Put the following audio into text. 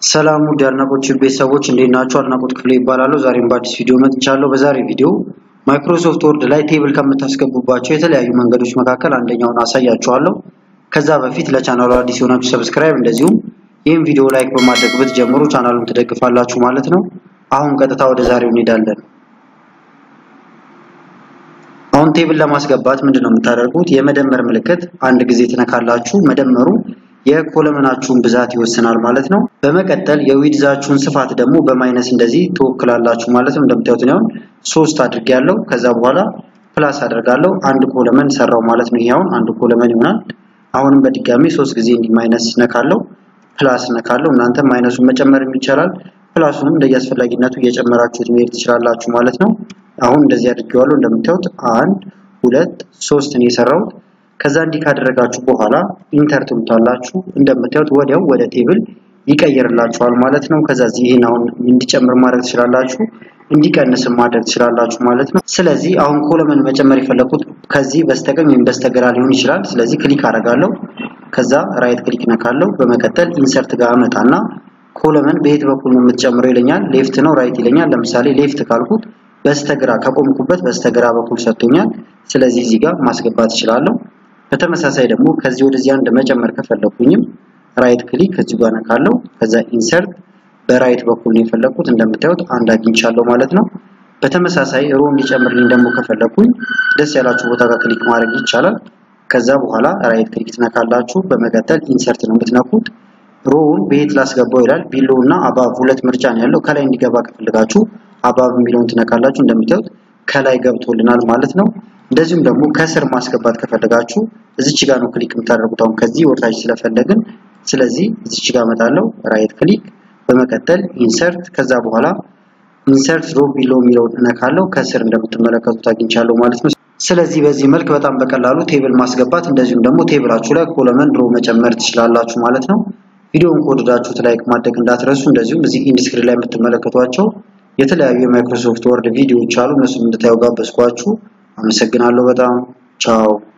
ሰላም ውድ የአድናቆት ቤተሰቦች እንዴት ናችሁ? አድናቆት ክፍሌ ይባላለሁ። ዛሬም በአዲስ ቪዲዮ መጥቻለሁ። በዛሬ ቪዲዮ ማይክሮሶፍት ወርድ ላይ ቴብል ከምታስገቡባቸው የተለያዩ መንገዶች መካከል አንደኛውን አሳያችኋለሁ። ከዛ በፊት ለቻናሉ አዲስ የሆናችሁ ሰብስክራይብ፣ እንደዚሁም ይህን ቪዲዮ ላይክ በማድረግ ብትጀምሩ ቻናሉን ትደግፋላችሁ ማለት ነው። አሁን ቀጥታ ወደ ዛሬው እንሄዳለን። አሁን ቴብል ለማስገባት ምንድነው የምታደርጉት? የመደመር ምልክት አንድ ጊዜ ትነካላችሁ። መደመሩ የኮለመናችሁን ብዛት ይወስናል ማለት ነው። በመቀጠል የዊድዛችሁን ስፋት ደግሞ በማይነስ እንደዚህ ትወክላላችሁ ማለት ነው። እንደምታዩት ነው ሶስት አድርጌያለሁ። ከዛ በኋላ ፕላስ አደርጋለሁ። አንድ ኮለመን ሰራው ማለት ነው። ይሄውን አንድ ኮለመን ይሆናል። አሁንም በድጋሚ ሶስት ጊዜ እንዲህ ማይነስ ነካለው፣ ፕላስ ነካለው። እናንተ ማይነሱን መጨመርም ይቻላል። ፕላሱንም እንደየአስፈላጊነቱ እየጨመራችሁት መሄድ ትችላላችሁ ማለት ነው። አሁን እንደዚህ አድርጌዋለሁ። እንደምታዩት አንድ ሁለት ሶስት ነው የሰራሁት። ከዛ እንዲህ ካደረጋችሁ በኋላ ኢንተር ትሉታላችሁ። እንደምታዩት ወዲያው ወደ ቴብል ይቀይርላችኋል ማለት ነው። ከዛ ይህን አሁን እንዲጨምር ማድረግ ትችላላችሁ፣ እንዲቀንስም ማድረግ ትችላላችሁ ማለት ነው። ስለዚህ አሁን ኮለመን መጨመር የፈለኩት ከዚህ በስተቀኝ ወይም በስተግራ ሊሆን ይችላል። ስለዚህ ክሊክ አደርጋለሁ። ከዛ ራይት ክሊክ ነካለው። በመቀጠል ኢንሰርት ጋር አመጣና ኮለመን በየት በኩል ነው የምትጨምረው ይለኛል። ሌፍት ነው ራይት ይለኛል። ለምሳሌ ሌፍት ካልኩት በስተግራ ከቆምኩበት በስተግራ በኩል ሰጥቶኛል። ስለዚህ እዚህ ጋር ማስገባት እችላለሁ። በተመሳሳይ ደግሞ ከዚህ ወደዚህ አንድ መጨመር ከፈለኩኝም ራይት ክሊክ ከዚህ ጋር ነካለው። ከዛ ኢንሰርት በራይት በኩል ነው የፈለኩት። እንደምታዩት አንድ አግኝቻለሁ ማለት ነው። በተመሳሳይ ሮ እንዲጨምርልኝ ደግሞ ከፈለኩኝ ደስ ያላችሁ ቦታ ጋር ክሊክ ማድረግ ይቻላል። ከዛ በኋላ ራይት ክሊክ ትነካላችሁ። በመቀጠል ኢንሰርት ነው የምትነኩት። ሮውን በየት ላስገባው ይላል። ቢሎ እና አባብ ሁለት ምርጫ ነው ያለው። ከላይ እንዲገባ ከፈለጋችሁ አባብ የሚለውን ትነካላችሁ። እንደምታዩት ከላይ ገብቶልናል ማለት ነው። እንደዚሁም ደግሞ ከስር ማስገባት ከፈለጋችሁ እዚች ጋር ነው ክሊክ የምታደርጉት። አሁን ከዚህ ወርታች ስለፈለግን ስለዚህ እዚች ጋር እመጣለሁ። ራይት ክሊክ በመቀጠል ኢንሰርት ከዛ በኋላ ኢንሰርት ሮ ቢሎ የሚለውን እነካለሁ። ከስር እንደምትመለከቱት አግኝቻለሁ ማለት ነው። ስለዚህ በዚህ መልክ በጣም በቀላሉ ቴብል ማስገባት እንደዚሁም ደግሞ ቴብላችሁ ላይ ኮለመን ሮ መጨመር ትችላላችሁ ማለት ነው። ቪዲዮውን ከወደዳችሁት ላይክ ማድረግ እንዳትረሱ። እንደዚሁም እዚህ ኢንድ ስክሪን ላይ የምትመለከቷቸው የተለያዩ የማይክሮሶፍት ወርድ ቪዲዮዎች አሉ። እነሱን እንድታዩ ጋበዝኳችሁ። አመሰግናለሁ በጣም ቻው።